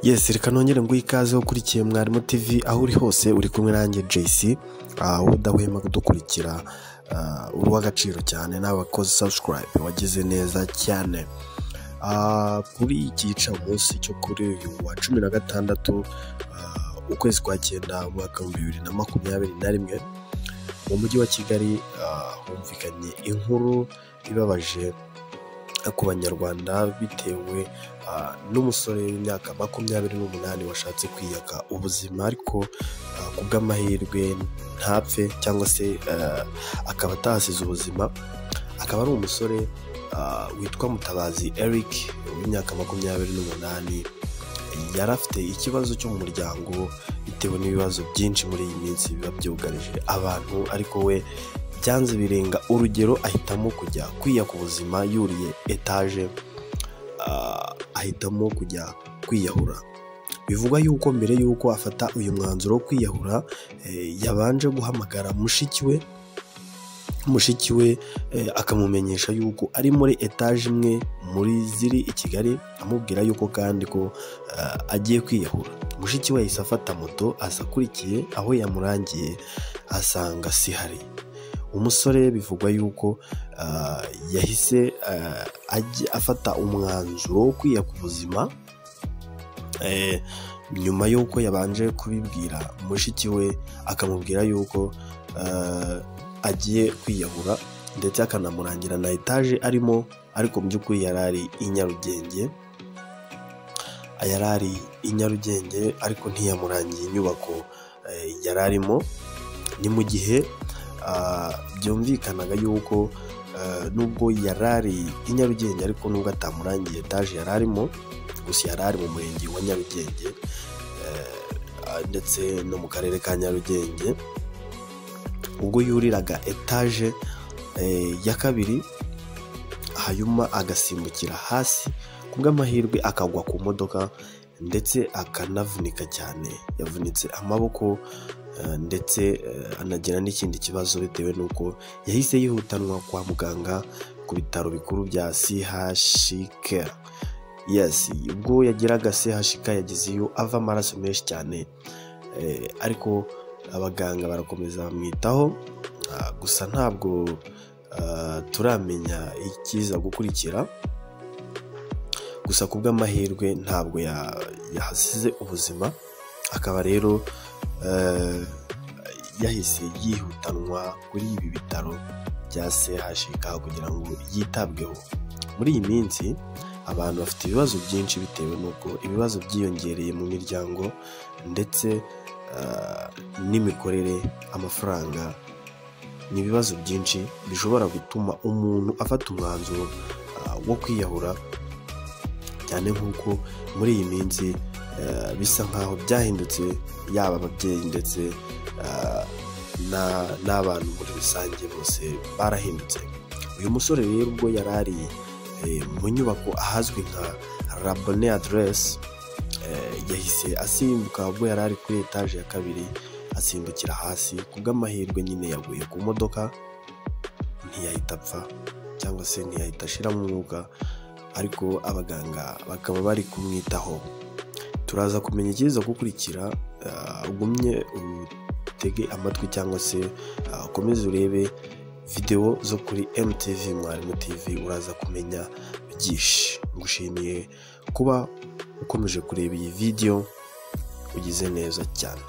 yesi reka nongere nguhe ikaze ukurikiye mwarimu tv aho uri hose uri kumwe nanjye jc ah, udahwema kudukurikira ah, uri uw'agaciro cyane n'abakozi subscribe wagize neza cyane Ah, kuri iki gicamunsi cyo kuri uyu wa cumi na gatandatu ah, ukwezi kwa cyenda umwaka w'ibihumbi bibiri na makumyabiri na rimwe mu mujyi wa kigali ah, humvikanye inkuru ibabaje ku banyarwanda bitewe ah, n'umusore w'imyaka makumyabiri n'umunani washatse kwiyaka ubuzima ariko ah, ku bw'amahirwe ntapfe cyangwa se ah, akaba atahasize ubuzima akaba ari umusore ah, witwa mutabazi eric w'imyaka makumyabiri n'umunani yari afite ikibazo cyo mu muryango bitewe n'ibibazo byinshi muri iyi minsi biba byugarije abantu ariko we byanze birenga urugero ahitamo kujya kwiyaka ubuzima yuriye etaje ah, ahitamo kujya kwiyahura bivugwa yuko mbere y'uko afata uyu mwanzuro wo kwiyahura eh, yabanje guhamagara mushiki we mushiki we eh, akamumenyesha yuko ari muri etaje imwe muri ziri i kigali amubwira yuko kandi ko eh, agiye kwiyahura mushiki we yahise afata moto aza akurikiye aho yamurangiye asanga sihari umusore bivugwa yuko ah, yahise ah, ajya- afata umwanzuro wo kwiyaka ubuzima eh, nyuma y'uko yabanje kubibwira mushiki we akamubwira yuko eh, agiye kwiyahura ndetse akanamurangira na etaje arimo ariko mu by'ukuri yari ari i nyarugenge yari ari i nyarugenge ariko ntiyamurangiye inyubako eh, yari arimo ni mu gihe ah, byumvikanaga yuko eh, nubwo yari ari i nyarugenge ariko nubwo atamurangiye etaje yari arimo gusa yari ari mu murenge wa nyarugenge eh, ah, ndetse no mu karere ka nyarugenge ubwo yuriraga etaje eh, ya kabiri hanyuma agasimbukira hasi ku bw'amahirwe akagwa ku modoka ndetse akanavunika cyane yavunitse amaboko eh, ndetse eh, anagira n'ikindi kibazo bitewe n'uko yahise yihutanwa kwa muganga ku bitaro bikuru bya chk yes ubwo yageraga chk yagezeyo ava amaraso menshi cyane eh, ariko abaganga barakomeza bamwitaho ah, gusa ntabwo ah, turamenya ikiza gukurikira gusa ku bw'amahirwe ntabwo ya- yahasize ubuzima akaba rero eh, yahise yihutanwa kuri ibi bitaro bya chk kugira ngo yitabweho muri iyi minsi abantu bafite ibibazo byinshi bitewe n'uko ibibazo byiyongereye mu miryango ndetse ah, n'imikorere amafaranga ni ibibazo byinshi bishobora gutuma umuntu afata umwanzuro ah, wo kwiyahura cyane nk'uko muri iyi minsi eh, bisa nk'aho byahindutse yaba ababyeyi ndetse ah, na- n'abantu muri rusange bose barahindutse uyu musore rero ubwo yari ari eh, mu nyubako ahazwi nka rabone aderesi yahise asimbuka ubwo yari ari kuri etaje ya kabiri asimbukira hasi ku bw'amahirwe nyine yaguye ku modoka ntiyahita apfa cyangwa se ntiyahita ashiramo umwuka ariko abaganga bakaba bari kumwitaho turaza kumenya ikiza gukurikira ah, ugumye utege amatwi cyangwa se ah, ukomeze urebe videwo zo kuri mtv mwarimu tv uraza kumenya byinshi ngushimiye kuba ukomeje kureba iyi videwo ugize neza cyane